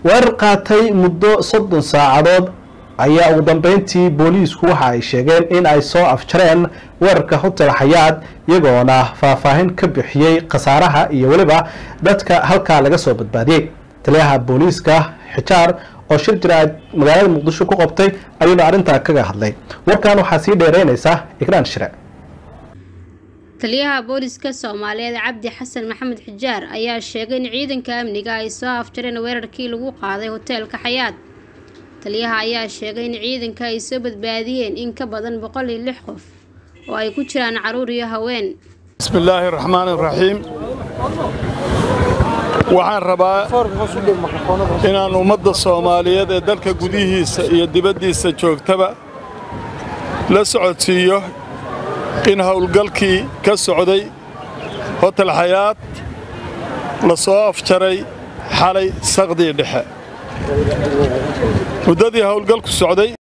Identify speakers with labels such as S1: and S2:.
S1: weerar qaatay muddo soddon saacadood ayaa ugu dambeyntii booliisku waxa ay sheegeen in ay soo afjareen weerarka hotel xayaad iyagoona faahfaahin ka bixiyey khasaaraha iyo weliba dadka halkaa laga soo badbaadiyey taliyaha booliiska xijaar oo shir jiraad magaalada muqdisho ku qabtay ayuuna arrintaa kaga hadlay warkan waxaa sii dheereynaysa ikraan shire
S2: taliyaha booliska soomaaliyeed cabdi xasan maxamed xijaar ayaa sheegay in ciidanka amniga ay soo afjareen weerarkii lagu qaaday hoteelka xayaad taliyaha ayaa sheegay in ciidanka ay soo badbaadiyeen in ka badan boqol iyo lix qof oo ay ku jiraan caruur iyo haween
S3: bismillaahi raxmaan raxiim waxaan rabaa inaan ummadda soomaaliyeed ee dalka gudihiisa iyo dibaddiisa joogtaba la socodsiiyo in howlgalkii ka socday hotel xayaad la soo afjaray xalay saqdii dhexe muddadii howlgalku socday